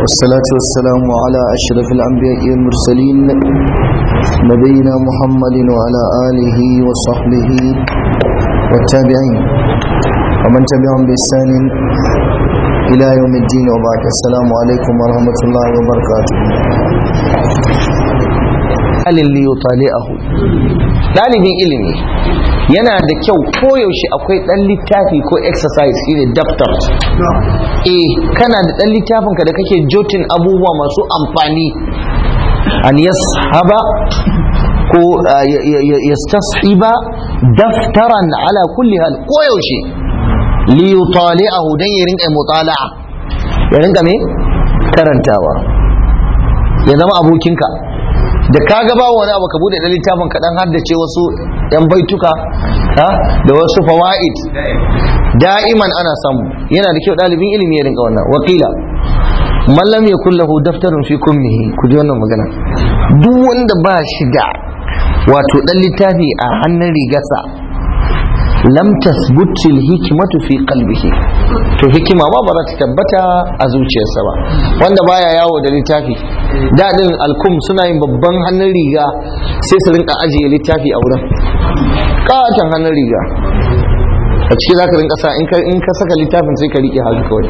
والصلاة والسلام على أشرف الأنبياء والمرسلين نبينا محمد وعلى آله وصحبه والتابعين ومن تبعهم بإحسان إلى يوم الدين وبعد السلام عليكم ورحمة الله وبركاته halin liyutali'ahu ɗalibin ilimi yana da kyau koyaushe akwai ɗan littafi ko exercise shine daftar eh kana da ɗan littafinka da kake jotin abubuwa masu amfani an yashaba ko yastashiba daftaran ala kulli hal koyaushe liyutali'ahu dan ya rinka mutala'a ya rinka me karantawa ya zama abokinka da ka ga ba wani abu ka bude da littafin ka dan haddace wasu yan baituka da wasu fawaid da'iman ana samu yana da kyau dalibin ilimi ya rinka wannan wakila man lam yakul lahu daftarun fi kummihi ku ji wannan magana duk wanda ba shi da wato dan littafi a hannun rigarsa lam tasbut hikmatu fi qalbihi to hikima ma ba za ta tabbata a zuciyarsa ba wanda baya yawo da littafi daɗin alkum suna yin babban hannun riga sai su rinka ajiye littafi a wurin katon hannun riga a ciki za ka rinka sa in ka saka littafin sai ka riƙe haka kawai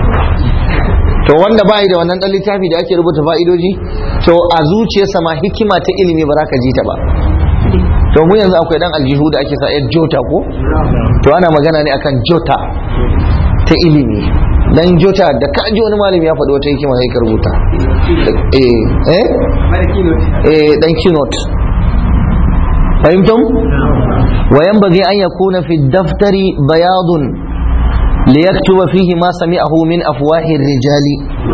to wanda bayi da wannan ɗan littafi da ake rubuta fa'idoji to a zuciyarsa ma hikima ta ilimi ba za ka ji ta ba to mu yanzu akwai dan aljihu da ake sa yar jota ko to ana magana ne akan jota ta ilimi dan jota da ka ji wani malami ya faɗi wata hikima sai ka rubuta eh eh eh dan keynote fahimtum wa yanbaghi an yakuna fi daftari bayadun liyaktuba fihi ma sami'ahu min afwahi rijali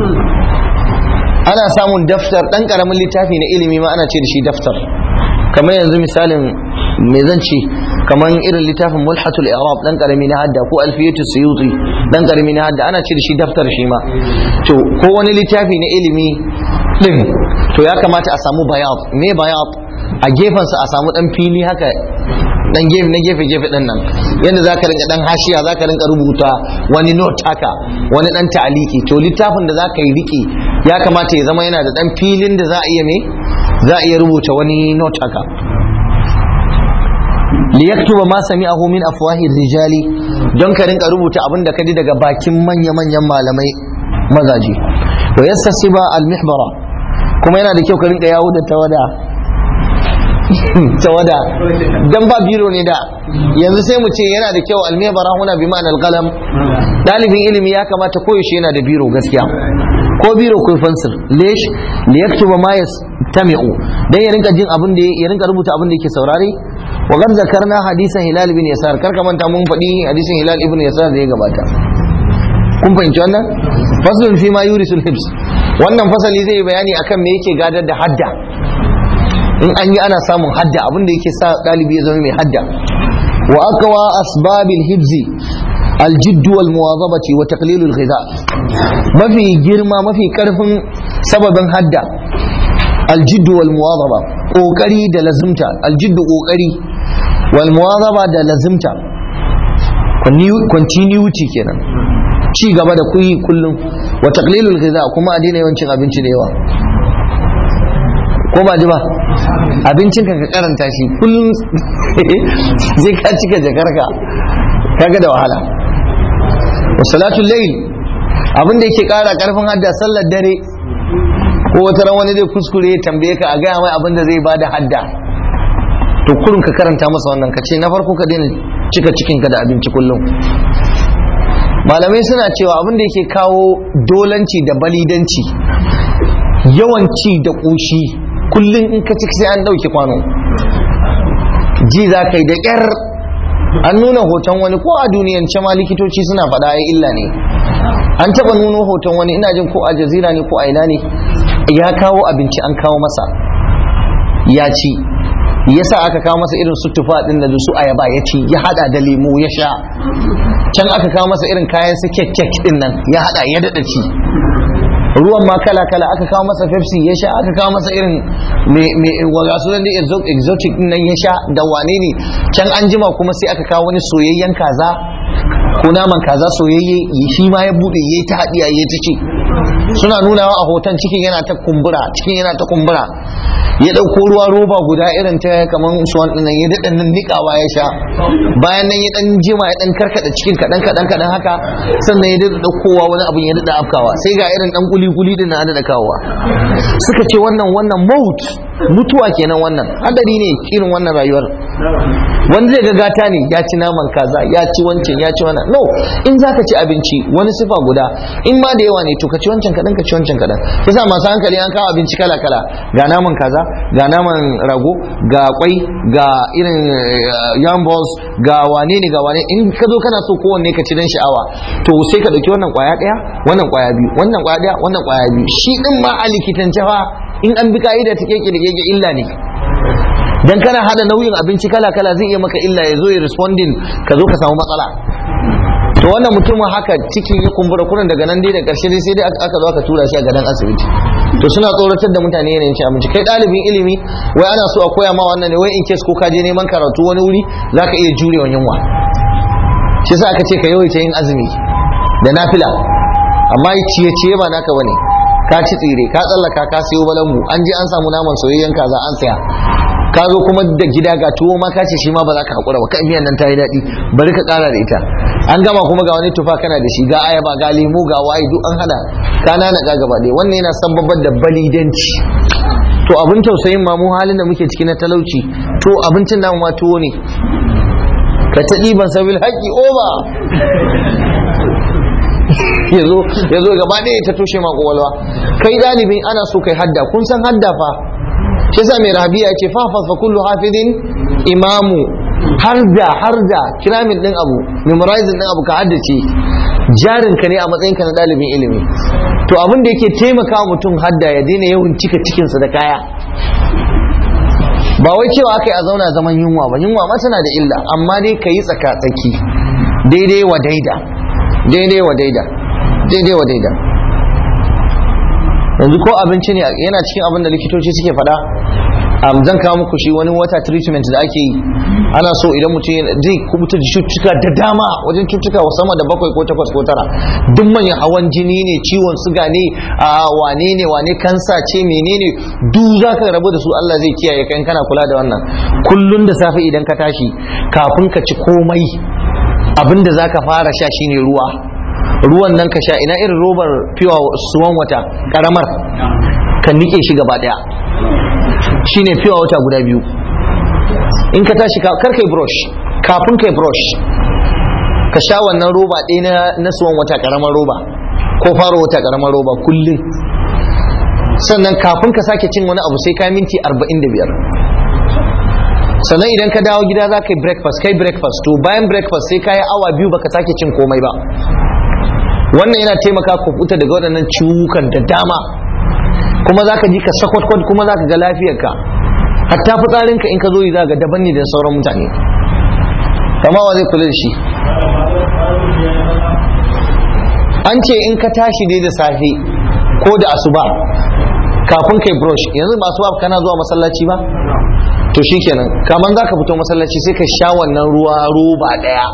ana samun daftar dan karamin littafi na ilimi ma ana ce da shi daftar kamar yanzu misalin me zan ce kamar irin littafin mulhatul i'rab dan karami na hadda ko alfiyatu suyuti dan karami na hadda ana ce da shi daftar shi ma to ko wani littafi na ilimi din to ya kamata a samu bayat me bayat a gefensa a samu dan fili haka dan gefe na gefe gefe din nan yanda zaka rinka dan hashiya zaka rinka rubuta wani note haka wani dan ta'aliki to littafin da zaka yi riki ya kamata ya zama yana da dan filin da za a iya me za a iya rubuta wani note haka liyaktuba ma sami'ahu min afwahi rijali don ka rinka rubuta abin da ka ji daga bakin manya-manyan malamai mazaje wa yassasiba al-mihbara kuma yana da kyau ka rinka yawo da tawada tawada dan ba biro ne da yanzu sai mu ce yana da kyau al-mihbara huna bi ma'ana al-qalam dalibin ilimi ya kamata koyaushe yana da biro gaskiya ko biro ko fansir lesh liyaktuba ma yastami'u dan ya rinka jin abin da ya rinka rubuta abin da yake saurare wa qad zakarna hadisan hilal ibn yasar karka manta mun faɗi hadisin hilal ibn yasar da ya gabata kun fahimci wannan faslun fi ma yurisul hibs wannan fasali zai bayani akan me yake gadar da hadda in an yi ana samun hadda abin da yake sa ɗalibi ya zama mai hadda wa aqwa asbabil hibzi الجد والمواظبة وتقليل الغذاء ما في جرما ما في كرف سببا هدا الجد والمواظبة ƙoƙari da lazimta aljiddu ƙoƙari wal muwazaba da lazimta continuity kenan ci gaba da kuyi kullum wa taqlilul ghiza kuma a daina yawancin abinci da yawa ko ba ji ba abincin ka ka karanta shi kullum zai ka cika jakarka kaga da wahala wa salatul layl abin da yake kara karfin hadda sallar dare ko wata ran wani zai kuskure ya tambaye ka a gaya mai abin da zai bada hadda to kurin ka karanta masa wannan ka ce na farko ka daina cika cikin ka da abinci kullum malamai suna cewa abin da yake kawo dolanci da balidanci yawanci da ƙoshi kullum in ka ci sai an ɗauki kwano ji za ka yi da ƙyar an nuna hoton wani ko a duniyance ma likitoci suna faɗa ya illa ne an taɓa nuno hoton wani ina jin ko a jazira ne ko a ina ne ya kawo abinci an kawo masa ya ci yasa aka kawo masa irin su tufa din da su ayaba ya ci ya hada da lemu ya sha can aka kawo masa irin kayan su kek kek din nan ya hada ya dada ci ruwan ma kala kala aka kawo masa pepsi ya sha aka kawo masa irin me waga su da exotic din nan ya sha da wane ne can an jima kuma sai aka kawo wani soyayyen kaza ko naman kaza soyayye shi ma ya bude yayi ta hadiya yayi ta ci suna nunawa a hoton cikin yana ta kumbura cikin yana ta kumbura ya ɗauko ruwa roba guda irin ta kamar suwan ɗin ya daɗa nan niƙawa ya sha bayan nan ya ɗan jima ya ɗan karkaɗa cikin kaɗan kaɗan kaɗan haka sannan ya daɗa ɗaukowa wani abin ya daɗa afkawa sai ga irin ɗan kuli kuli ɗin na daɗa kawowa suka ce wannan wannan maut mutuwa kenan wannan hadari ne irin wannan rayuwar wani zai ga gata ne ya ci naman kaza ya ci wancan ya ci wannan no in zaka ci abinci wani sifa guda in ma da yawa ne to ka ci wancan kadan ka ci wancan kadan yasa masu hankali an kawo abinci kala kala ga naman kaza ga naman rago ga kwai ga irin yam balls ga wane ne ga wane in ka zo kana so kowanne ka ci dan sha'awa to sai ka dauki wannan kwaya daya wannan kwaya biyu wannan kwaya daya wannan kwaya biyu shi din ma a likitance fa in an bi ka'ida ta keke da keke illa ne dan kana hada nauyin abinci kala kala zai iya maka illa ya zo ya responding ka zo ka samu matsala to wannan mutumin haka cikin ya kumbura kurin daga nan dai da karshe dai sai dai aka zo aka tura shi a gadon asibiti to suna tsoratar da mutane yanayin ci abinci kai ɗalibin ilimi wai ana so a koya ma wannan ne wai in case ko ka je neman karatu wani wuri zaka iya jurewa yunwa shi yasa aka ce ka yawaita yin azumi da nafila amma ciye-ciye ba naka bane ka ci tsire ka tsallaka ka sayo balangu an je an samu naman soyayyen kaza an saya ka zo kuma da gida ga tuwo ma ka ce shi ma ba za ka haƙura ba kan miyan nan ta yi daɗi bari ka ƙara da ita an gama kuma ga wani tufa kana da shi ga ayaba ga lemu ga waye duk an hada ka nana ga gaba ɗaya wannan yana sababbar da balidanci to abin tausayin ma mu halin da muke ciki na talauci to abincin namu ma tuwo ne ka ta ɗiban sabil haƙƙi oba ya zo gaba ɗaya ta toshe ma ƙwaƙwalwa kai ɗalibin ana so kai hadda kun san hadda fa shi yasa mai rabiya ce fafas fa kullu hafidin imamu harda harda kiramin din abu memorizing din abu ka haddace jarin ka ne a matsayin ka na ɗalibin ilimi to abin da yake taimaka mutum hadda ya daina yawan cika cikinsa da kaya ba wai cewa aka yi a zauna zaman yunwa ba yunwa ma tana da illa amma dai ka yi tsaka-tsaki daidai wa daida daidai wa daida daidai wa daida yanzu ko abinci ne yana cikin abin da likitoci suke faɗa um, zan kawo muku shi wani wata treatment da ake yi ana so idan mutum zai kubuta da cututtuka da dama wajen cututtuka sama da bakwai ko takwas ko tara duk manyan hawan jini ne ciwon suga ne a wane ne wane kansa ce menene duk za ka rabu da su Allah zai kiyaye kan kana kula da wannan kullun da safe idan ka tashi kafin ka ci komai abin da za ka fara sha shine ruwa ruwan nan ka sha ina irin robar fiwa suwan wata karamar ka nike shi gaba daya shine fiwa wata guda biyu in ka tashi kar kai brush kafin kai brush ka sha wannan roba ɗaya na suwan wata karamar roba ko faro wata karamar roba kullum sannan kafin ka sake cin wani abu sai ka minti 45 sannan idan ka dawo gida za ka yi breakfast kai breakfast to bayan breakfast sai ka yi awa biyu baka sake cin komai ba wannan yana taimaka ku fita daga waɗannan ciwukan da dama kuma za ka ji ka sakwatkwan kuma za ka ga lafiyarka hatta fitsarinka in ka zo yi za ga daban ne da sauran mutane kama wa zai kula da shi an ce in ka tashi dai da safe ko da asuba kafin kai brush yanzu ba asuba kana zuwa masallaci ba to shikenan kaman za ka fito masallaci sai ka sha wannan ruwa roba daya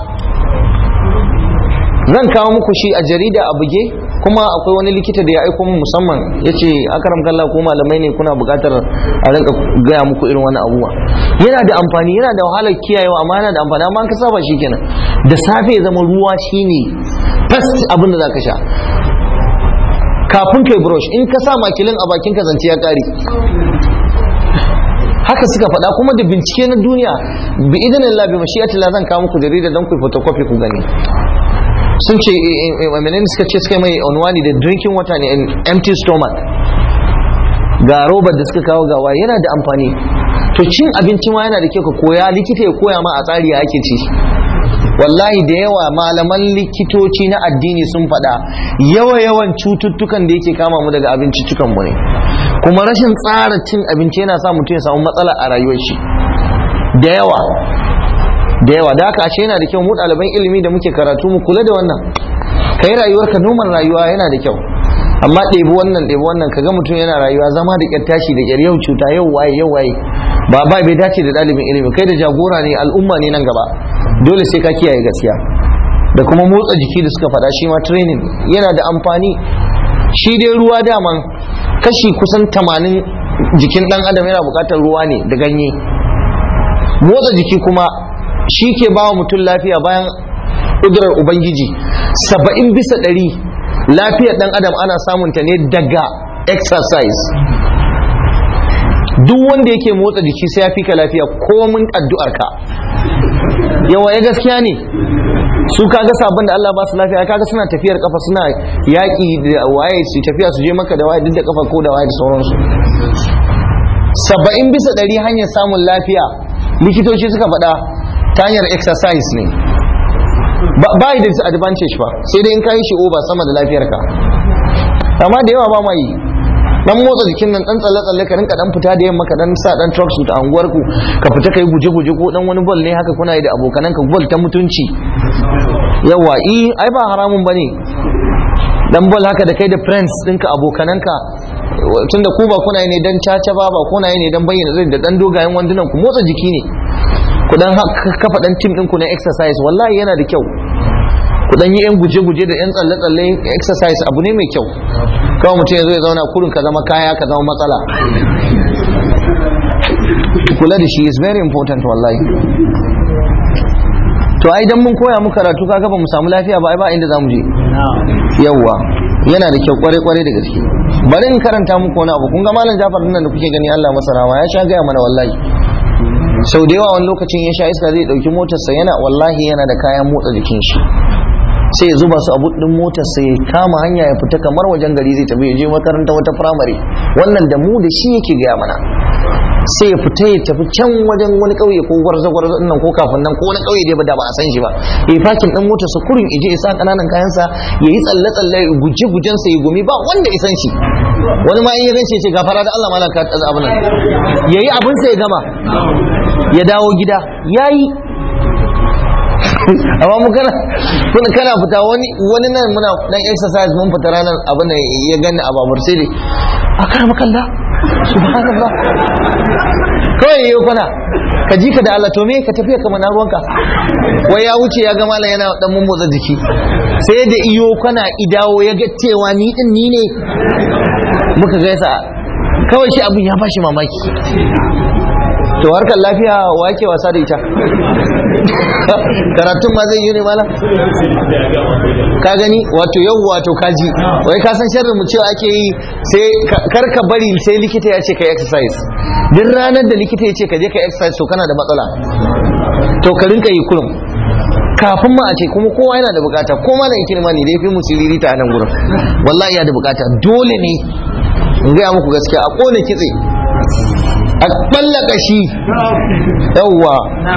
zan kawo muku shi a jarida a buge kuma akwai wani likita da ya aiko mu musamman ya ce akaram kalla ko malamai ne kuna buƙatar a rinka gaya muku irin wani abubuwa yana da amfani yana da wahalar kiyayewa amma yana da amfani amma ka saba shi kenan da safe ya zama ruwa shine first abin da zaka sha kafin kai brush in ka sa makilin a bakin ka zance ya kare haka suka faɗa kuma da bincike na duniya bi idan Allah bi mashiyatillah zan kawo muku jarida dan ku photocopy ku gani sun ce menene suka ce suka mai onwani da drinking water ne in empty stomach ga robar da suka kawo gawa yana da amfani to cin abinci ma yana da kyau ka koya likita ya koya ma a tsari ya ake ci wallahi da yawa malaman likitoci na addini sun faɗa yawa yawan cututtukan da yake kama mu daga abinciccikan mu ne kuma rashin tsara cin abinci yana sa mutum ya samu matsala a rayuwar shi da yawa da yawa da haka ashe yana da kyau mu ɗaliban ilimi da muke karatu mu kula da wannan ka yi rayuwarka noman rayuwa yana da kyau amma ɗebi wannan ɗebi wannan ka ga mutum yana rayuwa zama da ƙyar tashi da ƙyar yau cuta yau waye yau waye ba ba bai dace da ɗalibin ilimi kai da jagora ne al'umma ne nan gaba dole sai ka kiyaye gaskiya da kuma motsa jiki da suka faɗa shi ma training yana da amfani shi dai ruwa daman kashi kusan tamanin jikin dan adam yana bukatar ruwa ne da ganye motsa jiki kuma shi ke ba wa mutum lafiya bayan ƙudurar ubangiji saba'in bisa ɗari lafiyar dan adam ana samunta ne daga exercise duk wanda yake motsa jiki sai ya fi ka lafiya komin addu'ar ka yawa ya gaskiya ne su kaga sabon da Allah ba su lafiya kaga suna tafiyar kafa suna yaƙi da waye su tafiya su je maka da waye duk da kafa ko da waye da sauransu saba'in bisa ɗari hanyar samun lafiya likitoci suka faɗa ta hanyar exercise ne ba yi da disadvantage ba sai dai in ka yi shi over sama da lafiyarka amma da yawa ba ma yi dan motsa jikin nan dan tsalle tsalle ka rinka dan fita da yamma ka dan sa dan truck suit a unguwar ku ka fita kai guje guje ko dan wani ball ne haka kuna yi da abokanan ka ball ta mutunci yawa i ai ba haramun bane dan ball haka da kai da friends ɗinka abokanan ka tunda ku ba kuna yi ne dan caca ba ba kuna yi ne dan bayyana zai da dan dogayen wandunan ku motsa jiki ne ku dan kafa dan team ɗinku na exercise wallahi yana da kyau ku dan yi yan guje-guje da yan tsalle-tsalle exercise abu ne mai kyau kawai mutum ya zo ya zauna kurin ka zama kaya ka zama matsala kula da shi is very important wallahi to ai dan mun koya muku karatu kaga ba mu samu lafiya ba ai ba inda zamu je yawwa yana da kyau kware kware da gaske bari in karanta muku wani abu kun ga malam Jafar nan da kuke gani Allah masa rama ya sha gaya mana wallahi sau da yawa wani lokacin ya sha iska zai dauki motarsa yana wallahi yana da kayan motsa jikin shi sai ya zuba su a buɗin motar sai ya kama hanya ya fita kamar wajen gari zai tafi ya je makaranta wata firamare wannan da mu da shi yake gaya mana sai ya fita ya tafi can wajen wani ƙauye ko gwarza gwarza nan ko kafin nan ko wani ƙauye dai ba da ba a san shi ba ya fakin ɗan motar sa kurin ije ya sa ƙananan kayansa ya yi tsalle tsalle guje gujen sa ya gumi ba wanda ya san shi wani ma in ya ganci ya ce gafara da Allah malam ka tsaza abin nan yayi abin sa ya gama ya dawo gida yayi amma mu kana kun kana fita wani wani nan muna dan exercise mun fita ranar abin da ya gani a babur sai dai a kar makalla subhanallah kawai yayi kana ka ji ka da Allah to me ka tafiya kamar na ruwanka wai ya wuce ya ga malam yana dan mun motsa jiki sai da iyo kana idawo ya ga cewa ni din ni ne muka gaisa kawai shi abin ya bashi mamaki to harkar lafiya wa yake wasa da ita karatun ma zai yi ne mala ka gani wato yau wato kaji wai ka san sharrin mu cewa ake yi sai kar ka bari sai likita ya ce ka exercise duk ranar da likita ya ce ka je ka exercise to kana da matsala to ka rinka yi kurum kafin ma a ce kuma kowa yana da bukata ko ma na ikirma ne da ya fi musiriri ta nan gurin wallahi yana da bukata dole ne in gaya muku gaskiya a kone kitse a ɓallaka shi yawwa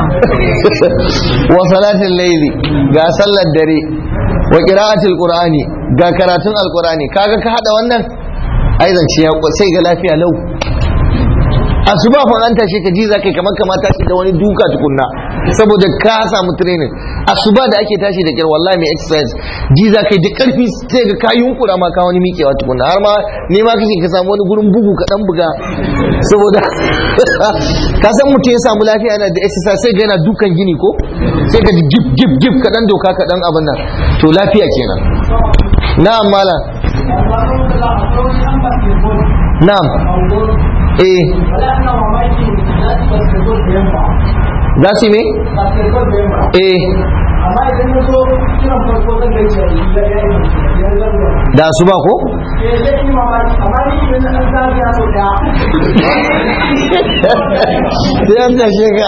wa salatin laili ga sallar dare wa qira'atul qur'ani ga karatun alqur'ani kaga ka hada wannan ai zance ya sai ga lafiya lau asuba fa an tashi ka ji za kai kamar kama tashi da wani duka tukunna saboda ka samu training asuba da ake tashi da kyar wallahi mai exercise ji za kai da karfi sai ga ka yunkura ma ka wani miƙewa tukunna har ma ne ma kake ka samu wani gurin bugu ka dan buga saboda ka san mutum ya samu lafiya yana da exercise sai ga yana dukan gini ko sai ka ji gib gib gib ka dan doka ka dan abin nan to lafiya kenan na'am malam na'am eh za su me? eh da su ba ko? sai an tashe ka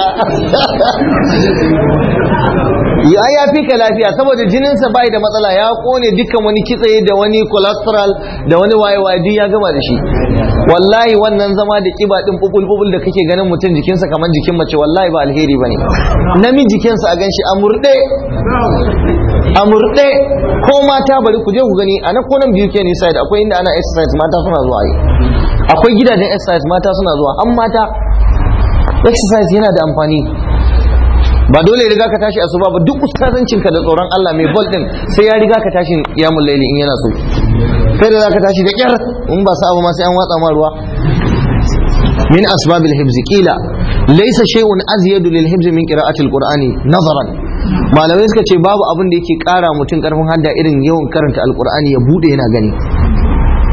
ya ya fi ka lafiya saboda jininsa bai da matsala ya kone dukkan wani kitse da wani cholesterol da wani waye waye duk ya gama da shi wallahi wannan zama da kiba din bubul bubul da kake ganin mutum jikinsa kamar jikin mace wallahi ba alheri bane namiji jikinsa a ganshi a murde a murde ko mata bari ku je ku gani a nan ko nan biyu ke nisa da akwai inda ana exercise mata suna zuwa yi akwai gidajen exercise mata suna zuwa an mata exercise yana da amfani ba dole ya riga ka tashi asuba ba duk ustazancin ka da tsoron Allah mai bol din sai ya riga ka tashi yamul laili in yana so kai da zaka tashi da kyar in ba sa abu ma sai an watsa ma ruwa min asbabil hibzi qila laysa shay'un azyadu lil hibzi min qira'ati alqur'ani nazaran malamai suka ce babu abin da yake kara mutum karfin hadda irin yawan karanta alqur'ani ya bude yana gani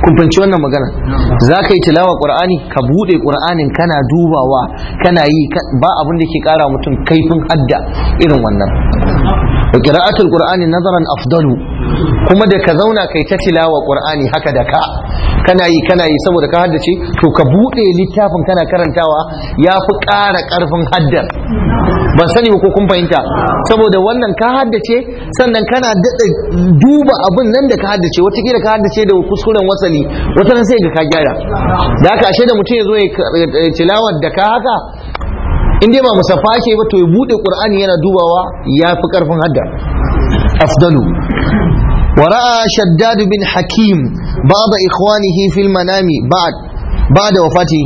kun fahimci wannan magana za ka yi tilawa qur'ani ka bude qur'anin kana dubawa kana yi ba abin da ke kara mutum kaifin hadda irin wannan wa qira'atul qur'ani nazaran afdalu kuma da ka zauna kai ta tilawa qur'ani haka da ka kana yi kana yi saboda ka haddace to ka bude littafin kana karantawa ya fi ƙara ƙarfin haddar ban sani ba ko kun fahimta saboda wannan ka haddace sannan kana daɗa duba abin nan da ka haddace watakila ka haddace da kuskuren wasali wata nan sai ga ka gyara da haka ashe da mutum ya zo ya tilawar da ka haka in dai ba musaffa ke ba to ya bude qur'ani yana dubawa ya fi karfin hadda afdalu ورأى شداد بن حكيم بعض إخوانه في المنام بعد بعد وفاته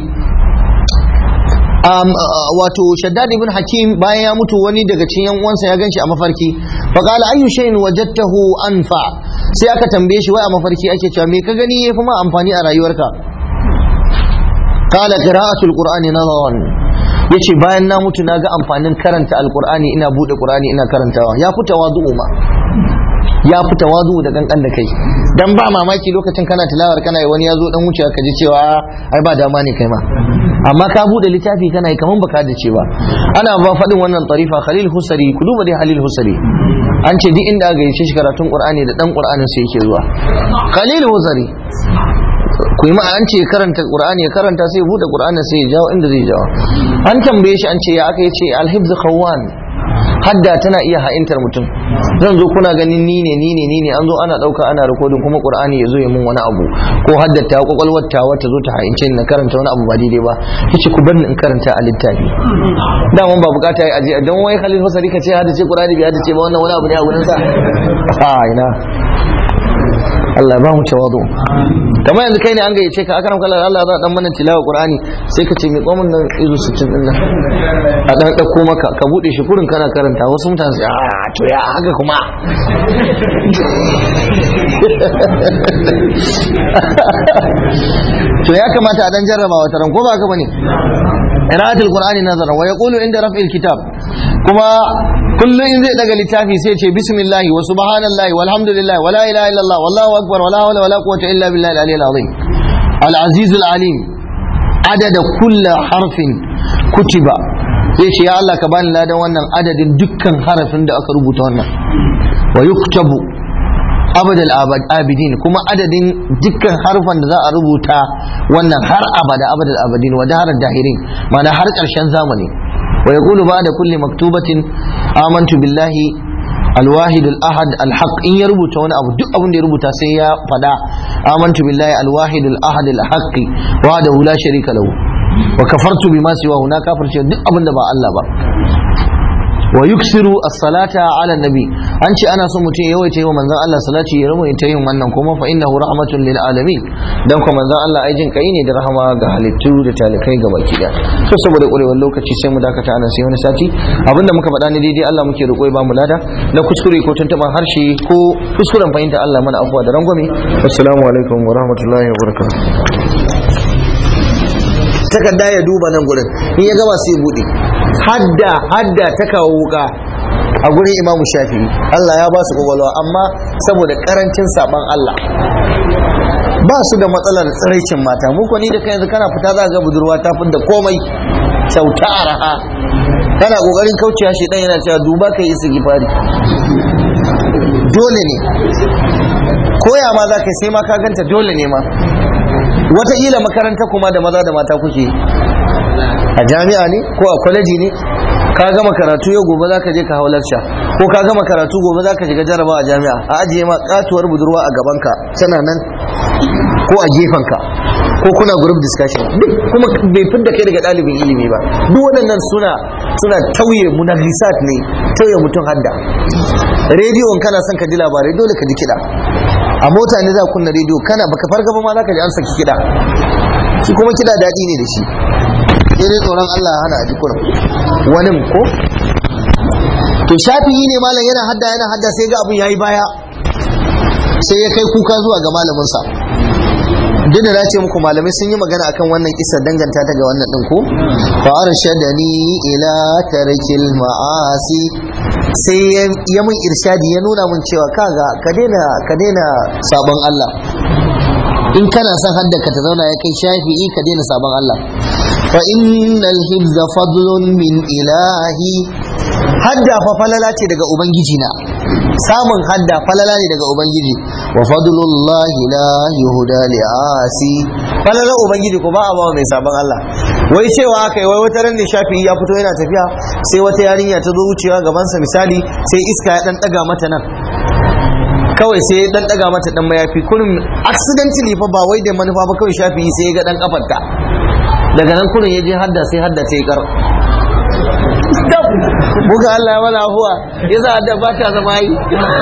um, uh, wato shaddad ibn hakim bayan ya mutu wani daga cikin yan uwansa ya ganshi a mafarki fa qala ayyu shay'in wajadtahu anfa sai aka tambaye shi wai a mafarki ake cewa me ka gani yafi ma amfani a rayuwarka qala qira'atul qur'ani nazaran yace bayan na mutu na ga amfanin karanta alqur'ani ina bude qur'ani ina karantawa ya fi tawazu'u ma ya fi tawazu da kankan da kai dan ba mamaki lokacin kana tilawar kana yi wani ya zo dan wucewa ka ji cewa ai ba dama ne kai ma amma ka bude littafi kana yi kaman baka da cewa ana ba faɗin wannan tarifa khalil husari ku duba dai halil husari an ce duk inda aka gaishe shi karatun qur'ani da dan qur'anin sai yake zuwa khalil husari ku yi ma an ce karanta qur'ani ya karanta sai ya bude qur'ani sai ya jawo inda zai jawo an tambaye shi an ce ya aka yace al-hifz khawwan hadda tana iya ha'intar mutum zan zo kuna ganin ni ne ni ne ni ne an zo ana dauka ana rikodin kuma qur'ani ya zo ya mun wani abu ko haddata kwakwalwar ta wata zo ta ha'ince ni na karanta wani abu ba daidai ba yace ku bar ni in karanta a littafi da mun ba bukata yi aje dan wai Khalil Fasari ka ce haddace qur'ani bai haddace ba wannan wani abu ne a gurin sa a ina Allah ba mu tawadu kamar yanzu kai ne an gayyace ka akaram kallar Allah za dan mana tilawa Qur'ani sai ka ce mai komin nan izu 60 din nan a dan dauko maka ka bude shi kurin kana karanta wasu mutane su a to ya haka kuma to ya kamata a dan jarraba wata ran ko ba haka bane qira'atul qur'ani nazara wa yaqulu inda raf'il kitab kuma kullum in zai daga littafi sai ce bismillahi wa subhanallahi walhamdulillahi wa la ilaha illallah wallahu akbar wa la hawla wa la quwwata illa billahi al-aliyyil azim al-aziz al-alim adada kulli harfin kutiba zai ce ya Allah ka bani ladan wannan adadin dukkan harafin da aka rubuta wannan wa yuktabu abadal abidin kuma adadin dukkan harfan da za a rubuta wannan har abada abadal abidin wa daharar dahirin ma'ana har ƙarshen zamani ويقول بعد كل مكتوبة آمنت بالله الواحد الأحد الحق إن يربط وانا أبو دق أبو يربط سيا فدا آمنت بالله الواحد الأحد الحق وحده لا شريك له وكفرت بما سواه هناك كفر شيء دق أبو با الله با ويكثر الصلاة على النبي أنت أنا سمتي يويتي ومن ذا الله صلاة يرمو ينتهي من كما فإنه رحمة للعالمين dan kuma manzon Allah ai jin kai ne da rahama ga halittu da talikai ga baki da to saboda kurewar lokaci sai mu dakata anan sai wani sati abinda muka faɗa ne daidai Allah muke roƙo ba mu lada na kuskure ko tuntuban harshe ko kuskuren fahimta Allah mana afuwa da rangwame assalamu alaikum wa rahmatullahi wa barakatuh takarda ya duba nan gurin in ya gama sai ya bude hadda hadda ta kawo wuka a gurin imamu shafi'i Allah ya ba su kwakwalwa amma saboda karancin saban Allah ba su da matsalar tsiraicin mata mu ko ni da kai yanzu kana fita za ga budurwa ta da komai kyauta araha kana kokarin kaucewa shi dan yana cewa duba kai isa gifari dole ne koya ma za ka sai ma ka ganta dole ne ma wataƙila makaranta kuma da maza da mata kuke a jami'a ne ko a kwaleji ne ka gama karatu yau gobe za ka je ka hau lakca ko ka gama karatu gobe za ka shiga jaraba a jami'a a ajiye ma katuwar budurwa a gabanka tana nan ko a gefenka ko kuna group discussion duk kuma bai fidda kai daga ɗalibin ilimi ba duk waɗannan suna suna tauye munahisat ne tauye mutum hadda rediyon kana son ka ji labarai dole ka ji kiɗa a mota ne za ka kunna rediyo kana baka farga ba ma za ka ji an saki kiɗa shi kuma kiɗa daɗi ne da shi sai dai tsoron Allah ya hana a jikunan wani ko to shafi'i ne malam yana hadda yana hadda sai ga abun yayi baya sai ya kai kuka zuwa ga malaminsa duk da na ce muku malamai sun yi magana akan wannan kisa danganta ta ga wannan din ko fa arshadani ila tarkil ma'asi sai ya mun irshadi ya nuna mun cewa kaga ka daina ka daina sabon Allah in kana son hadda ka ta zauna ya kai shafi'i ka daina sabon Allah fa innal hibza fadlun min ilahi hadda fa falala ce daga ubangiji na samun hadda falala ne daga ubangiji wa fadlullahi la yuhda li asi falala ubangiji ko ba a bawa mai sabon Allah wai cewa aka yi wai wata ran ne shafi'i ya fito yana tafiya sai wata yarinya ta zo wucewa gabansa misali sai iska ya dan daga mata nan kawai sai ya dan daga mata dan mayafi kurin accidentally fa ba wai da manufa ba kawai shafi'i sai ya ga dan kafarta daga nan kurin ya je hadda sai hadda ta yi kar buga Allah ya mana afuwa ya za da ba ta zama yi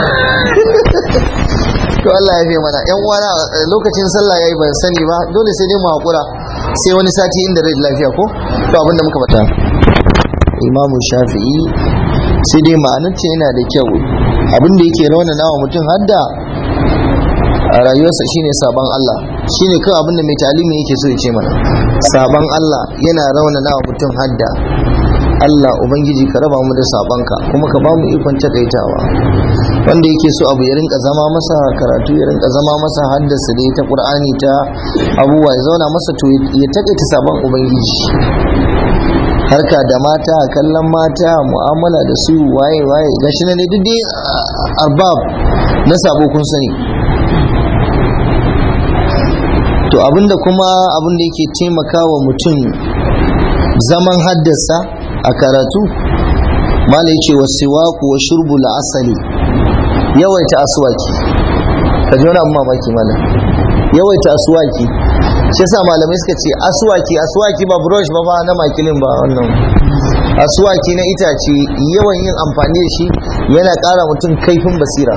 to Allah ya fi mana yan uwana lokacin sallah yayi ban sani ba dole sai dai mu hakura sai wani sati inda rai lafiya ko to abinda muka fata Imam Shafi'i sai dai ma'anar ce yana da kyau abinda yake rauna nawa mutum hadda a rayuwarsa shine sabon Allah shine kawai abinda mai talimi yake so ya ce mana sabon Allah yana rauna nawa mutum hadda Allah Ubangiji ka raba mu da sabonka kuma ka ba mu ikon takaitawa wanda yake so abu ya rinka zama masa karatu ya rinka zama masa haddasa da ta Qur'ani ta abubuwa ya zauna masa to ya takaita sabon Ubangiji harka da mata kallon mata mu'amala da su waye waye gashi na ne duk dai arbab na sabo kun sani to abinda kuma abinda yake taimakawa mutum zaman haddasa a karatu mala yace wasiwaku wa shurbu asali yawaita aswaki ka ji wani abu mamaki malam yawaita aswaki shi yasa malamai suka ce aswaki aswaki ba brush ba ba na makilin ba wannan aswaki na itace yawan yin amfani da shi yana ƙara mutum kaifin basira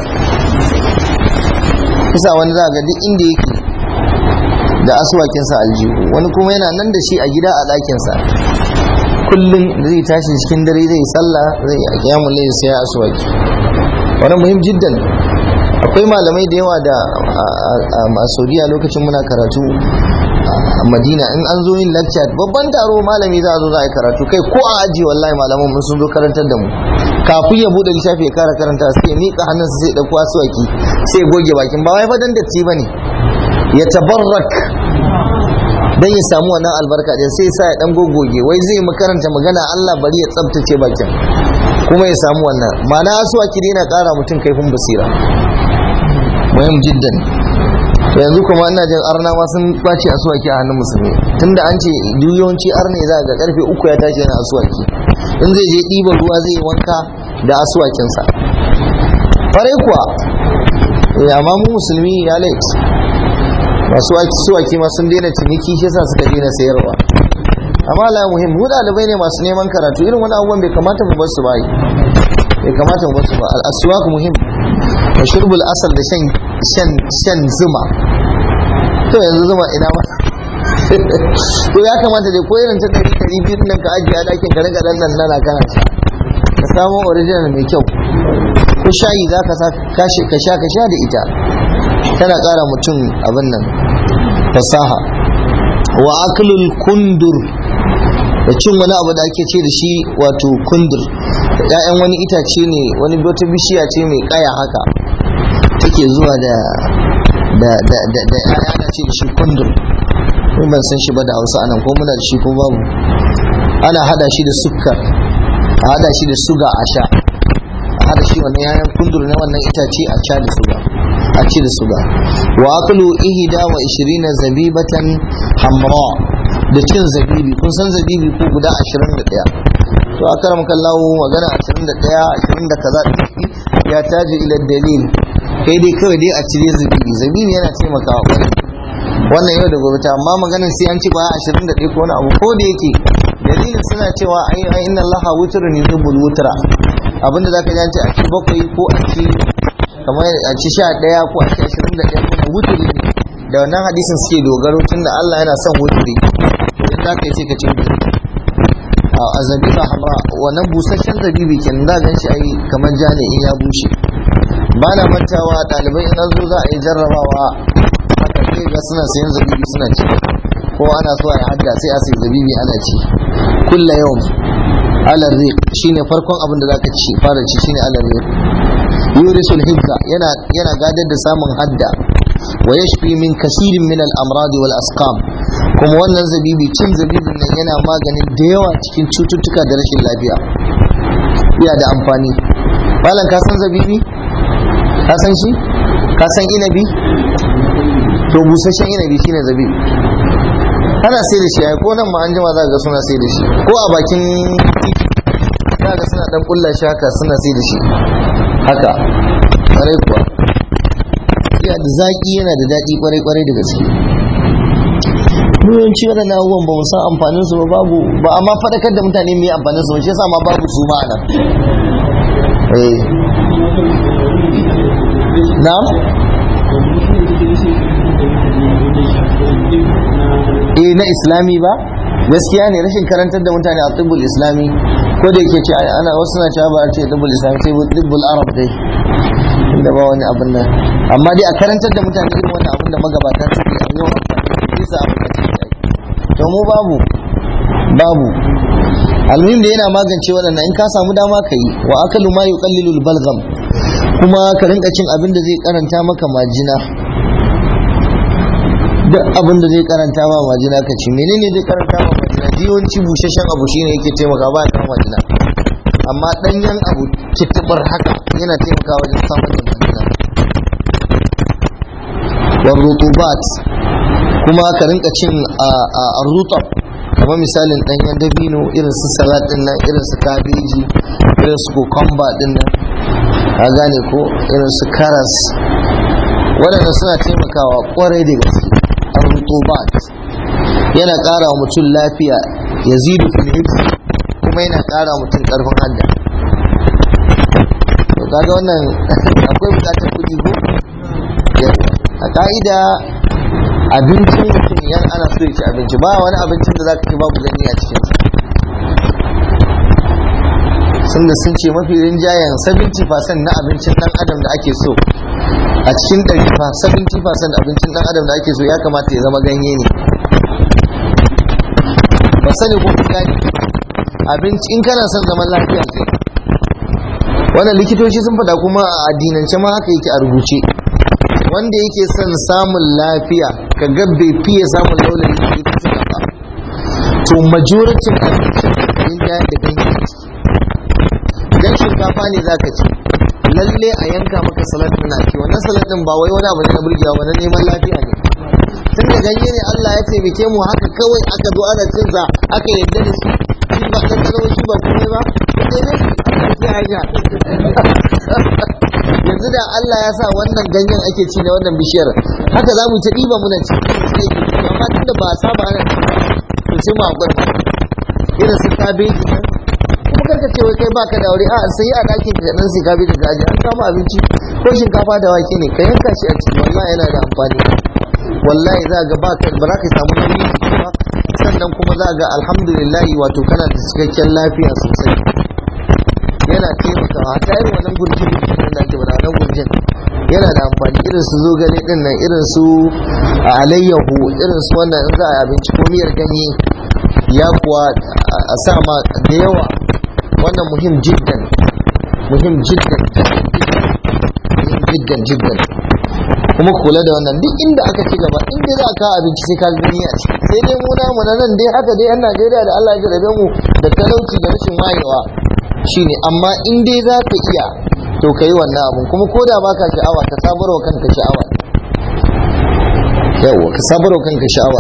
kisa wani za ga duk inda yake da aswakinsa aljihu wani kuma yana nan da shi a gida a ɗakinsa kullum zai tashi cikin dare zai sallah zai a kiyamun lai sai ya aswaki wani muhim jiddan akwai malamai da yawa da a saudiya lokacin muna karatu a madina in an zo yin lecture babban taro malami za a zo za a yi karatu kai ko a aji wallahi malaman mun sun zo karantar da mu kafin ya bude littafi ya kara karanta sai ya miƙa hannunsa sai ya ɗauko aswaki sai ya goge bakin ba wai fadan datti bane ya tabarrak dan ya samu wannan albarka din sai sa ya dan gogoge wai zai makaranta magana Allah bari ya tsabtace bakin kuma ya samu wannan ma'ana aswaki dai na ƙara mutum kaifin basira muhim jiddan to yanzu kuma ina jin arna ma sun kwace aswaki a hannun musulmi tunda an ce yawanci arne za ga karfe uku ya tashi yana aswaki in zai je ɗiban ruwa zai yi wanka da aswakinsa farai kuwa amma mu musulmi ya lait masu suwaki ma sun daina ciniki shi yasa suka daina sayarwa amma la muhim mu dalibai ne masu neman karatu irin wani abubuwan bai kamata mu bar su ba bai kamata mu bar su ba al-aswaq muhim wa shurbul asal da shan shan shan zuma to yanzu zuma ina ma to ya kamata dai ko irin ta dari dari biyu nan ka ajiye a dakin ka rinka dan nan nana kana sha ka samu original mai kyau ko shayi za ka ka sha ka sha da ita tana ƙara mutum abin nan fasaha wa aklul kundur da cin wani abu da ake ce da shi wato kundur ‘ya'yan wani itace ne wani wata bishiya ce mai ƙaya haka take zuwa da da da da da ‘ya'ya ana ce da shi kundur ni ban san shi ba da hausa anan ko muna da shi ko babu ana hada shi da sukkar a hada shi da suga a sha a hada shi wannan ‘ya'yan kundur na wannan itace a sha da suga a ci da suga wa aklu ihda wa ishirina zabibatan hamra da cin zabibi kun san zabibi ko guda 21 to a karam kallahu magana 21 20 da kaza ya taji ila dalil kai dai kawai dai a cire zabibi zabibi yana taimakawa kwarai wannan yau da gobe ta amma maganar sai an ci ba 21 ko wani abu ko da yake dalilin suna cewa ai inna allaha wutrun yuhibbul wutra abinda zaka ji an ce a ci bakwai ko a ci kamar a ci sha ɗaya ko a ci ashirin da ɗaya kuma wuturi ne da wannan hadisin suke dogaro tun da Allah yana son wuturi idan za ka yi sai ka ce wuturi a zabiba hamra wannan busasshen zabibi kenan za gan shi ai kamar ja ne in ya bushe ba na mantawa ɗalibai in an zo za a yi jarrabawa haka sai ga suna sayan zabibi suna ci ko ana so a yi hadda sai a sayi zabibi ana ci kulla yau alar rik shine farkon abin da zaka ci fara ci shine alar rik yurisul hibza yana yana gadar da samun hadda wa yashfi min kasirin min al-amrad wal asqam kuma wannan zabibi cin zabibin nan yana maganin da yawa cikin cututtuka da rashin lafiya yana da amfani malam ka san zabibi ka san shi ka san inabi to busasshen inabi shine zabibi ana sai da shi ai ko nan ma an jima za ga suna sai da shi ko a bakin titi za ga suna dan kulla shi haka suna sai da shi haka kwarai kuwa yana da zaki yana da daɗi kwarai kwarai da gaske yawanci waɗannan abubuwan ba mu san amfanin su ba babu ba amma faɗakar da mutane mai amfanin su ba shi yasa ma babu su ma nan eh na'am eh na islami ba gaskiya ne rashin karantar da mutane a tibbul islami ko da yake ce ana wasu na cewa ba a ce tibbul islami sai tibbul arab dai inda ba wani abin nan amma dai a karantar da mutane irin wannan abin da magabata suke a yau bisa abin da suke to mu babu babu almuhim da yana magance waɗannan in ka samu dama ka yi wa akalu ma yuqallilu balgam kuma ka rinka cin abin da zai karanta maka majina duk abin da zai karanta ma majina ka ci menene zai karanta ma majina yawanci busheshen abu shine yake taimaka ba ta majina amma danyen abu kittibar haka yana taimakawa wajen samun da majina wa rutubat kuma ka rinka cin a rutab kamar misalin danyen dabino irin su salad din nan irin su kabeji irin su cucumber din nan a gane ko irin su karas waɗanda suna taimakawa kwarai da gaske ar-rutubat yana ƙara wa mutum lafiya ya zidu fil kuma yana ƙara wa mutum ƙarfin hadda to kaga wannan akwai buƙatar kuɗi ko a ka'ida abincin mutum yan ana so ya ci abinci ba wani abincin da zaka ci babu gani a cikin sun da sun ce mafi rinjayen 70% na abincin dan adam da ake so a cikin ɗari fa 70% abincin dan adam da ake so ya kamata ya zama ganye ne ba sani ko gani abinci in kana son zaman lafiya kai wannan likitoci sun faɗa kuma a addinance ma haka yake a rubuce wanda yake son samun lafiya ka ga bai fiye samun launin likitocin ba to majoritin abincin da da ganye idan shinkafa ne za ka ci lalle a yanka maka salat din na ci wannan salat din ba wai wani abu ne na burgewa ba na neman lafiya ne tun da ganye ne Allah ya taimake mu haka kawai aka zo ana cin sa aka yarda da shi shi ba dan kano shi ba komai ba sai ne sai aisha yanzu da Allah ya sa wannan ganyen ake ci na wannan bishiyar haka za mu ta ɗiba muna ci amma tunda ba a saba ana ci ba to sai mu haƙura irin su kabeji nan kuma karka ce wai kai baka da aure a sai a ɗakin ka dan sai kabeji da aji an kama abinci ko shinkafa da wake ne ka yanka shi a ciki wallahi yana da amfani wallahi za ga ba ka ba za ka samu nauyi ba sannan kuma za ga alhamdulillah wato kana da cikakken lafiya sosai yana taimakawa ta irin wannan gurjin da ake bada nan gurjin yana da amfani irin su zogale din nan irin su alayyahu irin su wannan in za a abinci ko miyar ganye ya kuwa a sa ma da yawa wannan muhim jiddan muhim jiddan muhim jiddan jiddan kuma kula da wannan duk inda aka ci gaba in dai za a kawo abinci sai ka gani a ciki sai dai mu namu na nan dai haka dai yan Najeriya da Allah ya jarabe mu da talauci da rashin wayewa shine amma in dai za ka iya to ka yi wannan abun kuma ko da baka sha'awa ka sabar wa kanka sha'awa yawa ka sabar wa kanka sha'awa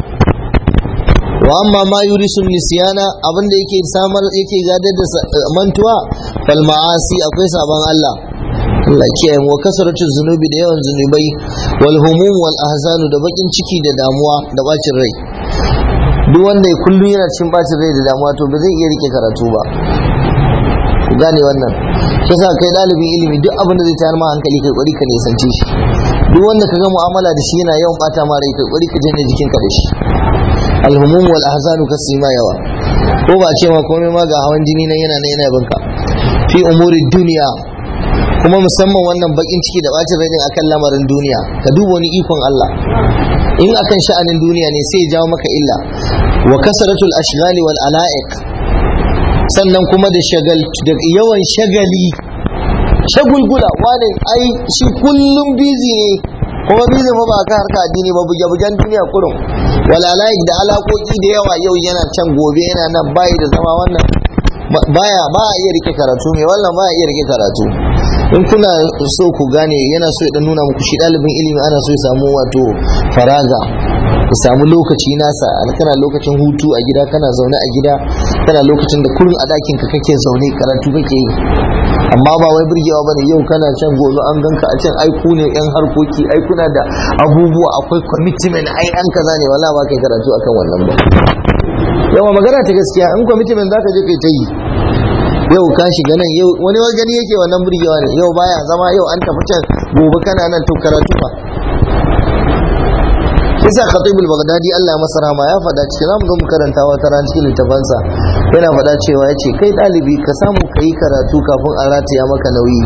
wa amma ma yurisu nisyana abinda yake samar yake gadar da mantuwa fal ma'asi akwai sabon Allah Allah kiyaye mu kasaratu zunubi da yawan zunubai wal humum wal ahzanu da bakin ciki da damuwa da bacin rai duk wanda kullum yana cikin bacin rai da damuwa to ba zai iya rike karatu ba ku gane wannan yasa kai dalibin ilimi duk abin da zai tayar ma hankali kai kwari ka nisance shi duk wanda ka ga mu'amala da shi yana yawan bata ma rai kai kwari ka janye jikinka da shi alhumum wal ahzanu kasima yawa ko ba ce ma komai ma ga hawan jini nan yana nan yana binka fi umuri duniya kuma musamman wannan bakin ciki da bacin rai din akan lamarin duniya ka duba wani ikon Allah in akan sha'anin duniya ne sai ya jawo maka illa wa kasratul ashghali wal ala'iq sannan kuma da shagal da yawan shagali shagulgula wani ai shi kullum bizi ne kuma bizin fa ba ka harka addini ba buge bugen duniya kurum walalai da alakoki da yawa yau yana can gobe yana nan bayi da zama wannan baya ba a iya rike karatu mai wannan ba a iya rike karatu in kuna so ku gane yana so ya dan nuna muku shi ɗalibin ilimi ana so ya samu wato faraga ya samu lokaci nasa kana lokacin hutu a gida kana zaune a gida kana lokacin da kullum a ɗakin ka kake zaune karatu kake yi amma ba wai burgewa bane yau kana can gobe an ganka a can ai ku ne yan harkoki ai kuna da abubuwa akwai commitment ai an kaza ne wala ba kai karatu akan wannan ba yawa magana ta gaskiya in commitment zaka je kai ta yi yau ka shiga nan yau wani wani gani yake wannan burgewa ne yau baya zama yau an tafi can gobe kana nan to karatu ba kisa khatibul baghdadi Allah ya masa rahama ya faɗa cikin zamu zo mu karanta wata ran cikin littafansa yana faɗa cewa yace kai ɗalibi ka samu kai karatu kafin a rataya maka nauyi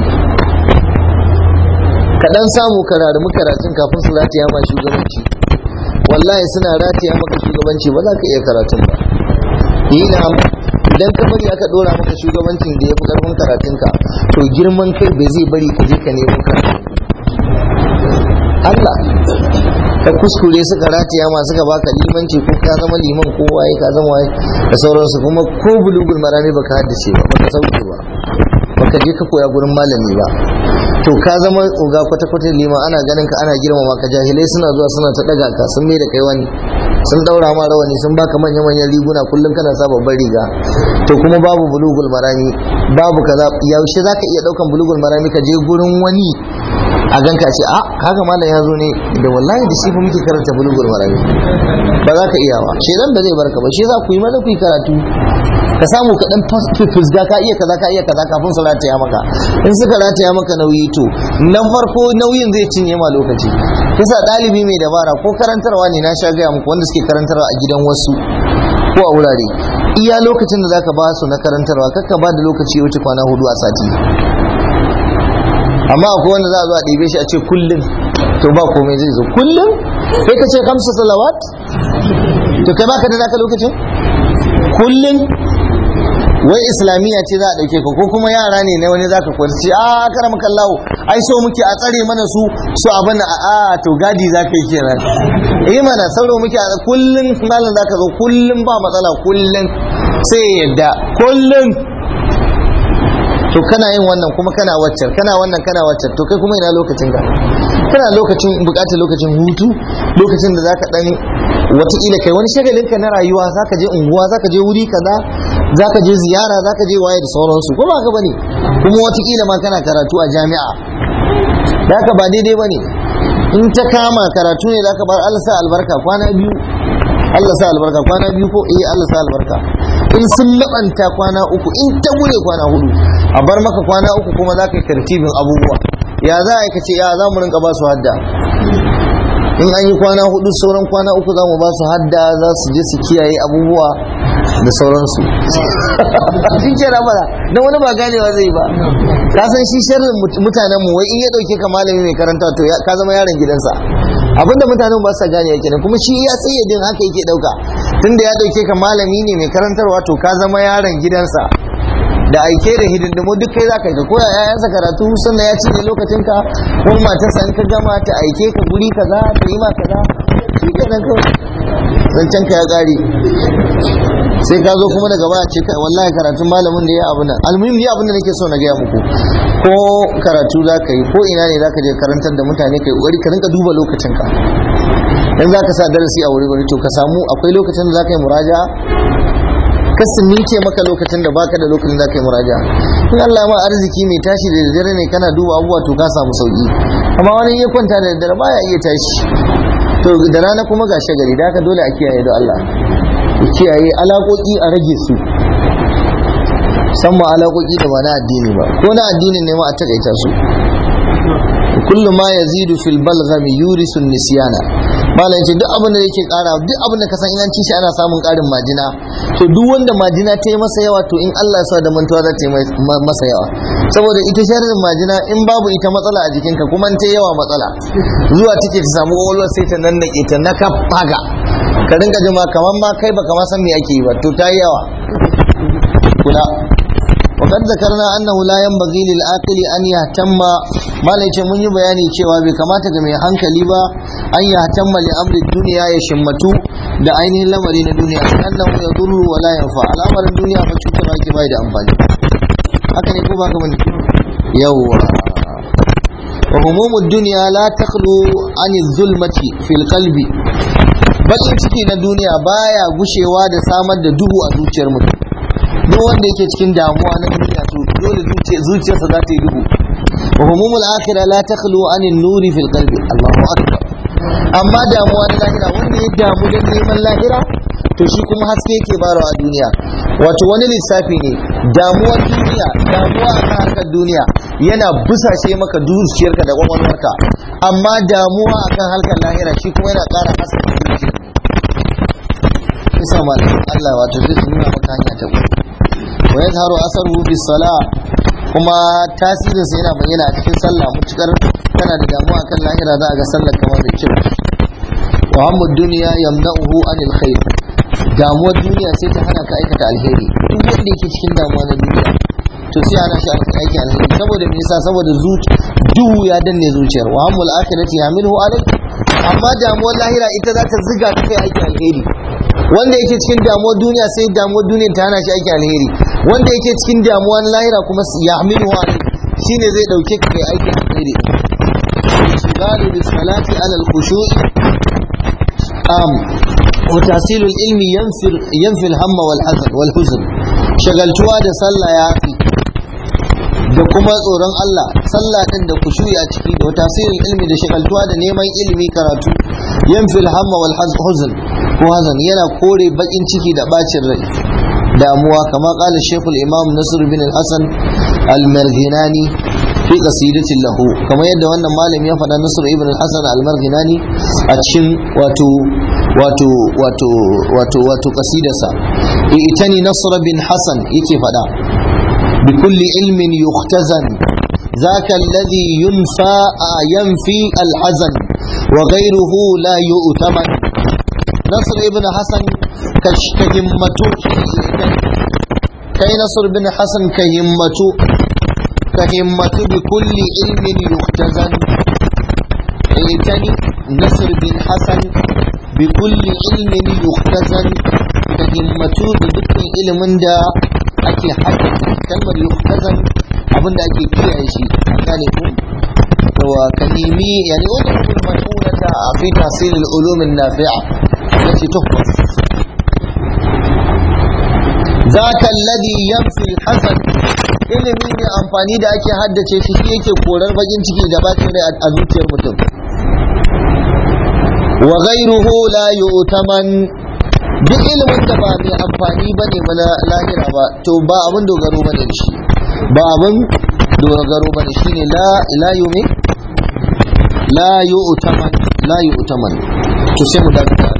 ka dan samu karatu karatun kafin su rataya ma shugabanci wallahi suna rataya maka shugabanci ba za ka iya karatun ba yi na idan ka bari aka dora maka shugabancin da ya fi karfin karatunka to girman kai bai zai bari ka je ka nemo karatu Allah ka kuskure suka rataya ma suka baka limanci ko ka zama liman ko waye ka zama waye da sauransu kuma ko bulugul marami baka haddace ba baka sauke ba baka je ka koya gurin malami ba to ka zama uga kwata kwata liman ana ganin ka ana girmama ka jahilai suna zuwa suna ta daga ka sun mai da kai wani sun daura ma rawani sun baka manya manyan riguna kullum kana sa babban riga to kuma babu bulugul marami babu kaza yaushe zaka iya daukan bulugul marami ka je gurin wani a ganka ce a kaga malam ya zo ne da wallahi da shi fa muke karanta bulugul marami ba za ka iya ba shedan da zai barka ba shi za ku yi maza ku yi karatu ka samu ka dan fusga ka iya kaza ka iya kaza kafin su rataya maka in suka rataya maka nauyi to na farko nauyin zai cinye ma lokaci kisa ɗalibi mai dabara ko karantarwa ne na sha gaya muku wanda suke karantarwa a gidan wasu ko a wurare iya lokacin da zaka ba su na karantarwa kakka ba da lokaci ya wuce kwana hudu a sati amma akwai wanda za a zo a ɗibe shi a ce kullum to ba komai zai zo kullum kai ka ce kamsa salawat to kai baka da naka lokacin kullum wai islamiyya ce za a ɗauke ka ko kuma yara ne na wani zaka kwarci a karama kallawo ai so muke a tsare mana su su abin a a to gadi za ka yi kenan eh mana sauro muke a kullum malam zaka zo kullum ba matsala kullum sai yadda kullum to kana yin wannan kuma kana waccar kana wannan kana waccar to kai kuma ina lokacin ka kana lokacin bukatar lokacin hutu lokacin da zaka dan wataƙila kai wani shagalin ka na rayuwa zaka je unguwa zaka je wuri kaza zaka je ziyara zaka je waye da sauransu ko ba ka bane kuma wataƙila ma kana karatu a jami'a da haka ba daidai bane in ta kama karatu ne zaka bar Allah sa albarka kwana biyu Allah sa albarka kwana biyu ko eh Allah sa albarka in sun labanta kwana uku in ta gure kwana hudu a bar maka kwana uku kuma za ka yi tartibin abubuwa ya za a yi kace ya za mu rinka ba su hadda in an yi kwana hudu sauran kwana uku za mu ba su hadda za su je su kiyaye abubuwa da sauransu shi ke ramara don wani ba ganewa zai ba ka san shi sharrin mutanen mu wai in ya dauke ka malami mai karanta to ka zama yaron gidansa abinda mutanen ba sa gane yake kuma shi ya tsayyadin haka yake dauka tunda ya dauke ka malami ne mai karantarwa to ka zama yaron gidansa da aike da hidindimu duk kai zaka yi ka koya yayansa karatu sannan ya cinye lokacin ka kuma matarsa in ka gama ta aike ka guri kaza ta yi ma kaza shi kenan kawai zancen ka ya kare sai ka zo kuma daga baya ce kai wallahi karatun malamin da ya abu nan almuhim ni abin da nake so na gaya muku ko karatu za ka yi ko ina ne za ka je karantar da mutane kai kokari ka rinka duba lokacin ka dan za ka sa darasi a wuri wuri to ka samu akwai lokacin da za ka yi muraja ka ninke maka lokacin da baka da lokacin da za ka yi muraja in Allah ma arziki mai tashi da daddare ne kana duba abubuwa to ka samu sauki amma wani ya kwanta da daddare baya iya tashi to da rana kuma ga shagari da haka dole a kiyaye da Allah kiyaye alaƙoƙi a rage su musamman alaƙoƙi da ba na addini ba ko na addinin ne ma a takaita su kullu ma yazidu fil balghami yurisu nisyana malam ce duk abin da yake ƙara duk abin da ka san in ci shi ana samun ƙarin majina to duk wanda majina ta yi masa yawa to in Allah ya sa da mantuwa za ta yi masa yawa saboda ita sharrin majina in babu ita matsala a jikinka kuma ta yawa matsala zuwa take ta samu ƙwaƙwalwar sai ta nan ta na kafaga ka rinka jima kamar ma kai baka ma san me ake yi ba to ta yi yawa kula وقد ذكرنا أنه لا ينبغي للعاقل أن يهتم ما ليش من يبياني cewa bai kamata ga mai hankali ba an yahtamma li amri duniya ya shimmatu da ainihin lamari na duniya annahu yadurru wa la yanfa al'amarin duniya ba cutarwa ke bai da amfani haka ne ko ba ka bane yawwa wa humumud dunya la takhlu an zulmati fil qalbi bakin ciki na duniya baya gushewa da samar da duhu a zuciyar mutum duk wanda yake cikin damuwa na duniya to dole zuciyarsa za ta yi duhu wa humumul akhirah la takhlu an nuri fil qalbi Allahu akbar amma damuwa na lahira wanda ya damu da neman lahira to shi kuma haske yake barawa a duniya wato wani lissafi ne damuwar duniya damuwa a harkar duniya yana busashe maka zuciyarka da kwakwalwarka amma damuwa akan harkar lahira shi kuma yana ƙara haske zuciya isa malamin Allah wato zai nuna maka hanya ta uku wa yazharu asaruhu fi salah kuma tasirin sa yana bayyana a cikin sallah mutukar kana da damuwa akan lahira za a ga sallar kamar da kyau wa hammu dunya yamna'uhu anil khair damuwar duniya sai ta hana ka aikata alheri duk wanda yake cikin damuwa na duniya to sai ana shi aiki alheri saboda me yasa saboda duhu ya danne zuciyar wa hammul akhirati yamiluhu alai amma damuwar lahira ita za ta ziga ta kai aiki alheri wanda yake cikin damuwar duniya sai damuwar duniya ta hana shi aiki alheri wanda yake cikin damuwar lahira kuma ya hamilu alai shine zai dauke ka kai aikin alheri shigalu bis salati ala al khushu'i am wa tahsilu al ilmi yanfir yanfi al hamma wal hazan wal huzn shagaltuwa da sallah ya fi da kuma tsoron Allah sallah din da kushuyi a ciki da tasirin ilmi da shagaltuwa da neman ilimi karatu yanfil hamma wal huzn ko hazan yana kore bakin ciki da bacin rai damuwa kama kala shekul imam nasir bin al-hasan al-marghinani fi qasidatin lahu kamar yadda wannan malami ya faɗa nasir ibn al-hasan al-marghinani a cikin wato wato wato wato wato qasidarsa itani nasr bin hasan yake faɗa بكل علم يختزن ذاك الذي ينفى ينفي الحزن وغيره لا يؤتمن نصر ابن حسن كهمته كي نصر بن حسن كهمته كهمة بكل علم يختزن ايتني نصر بن حسن بكل علم يختزن كهمته بذكر علم دا ake haddace kalmar yuhtazan abin da ake kiyaye shi gane ku wa kalimi yani wannan kun mas'ulata fi tahsil al-ulum an-nafi'a التي تحفظ ذاك الذي ينفي الحسن ilimi ne amfani da ake haddace shi shi yake korar bakin ciki da bacin rai a zuciyar mutum wa ghayruhu la yu'taman duk ilimin da ba mai amfani ba ne ba lahira ba to ba abin dogaro ba ne shi ba abin dogaro ba ne shine la la yumi la yu'taman la yu'taman to sai mu dakata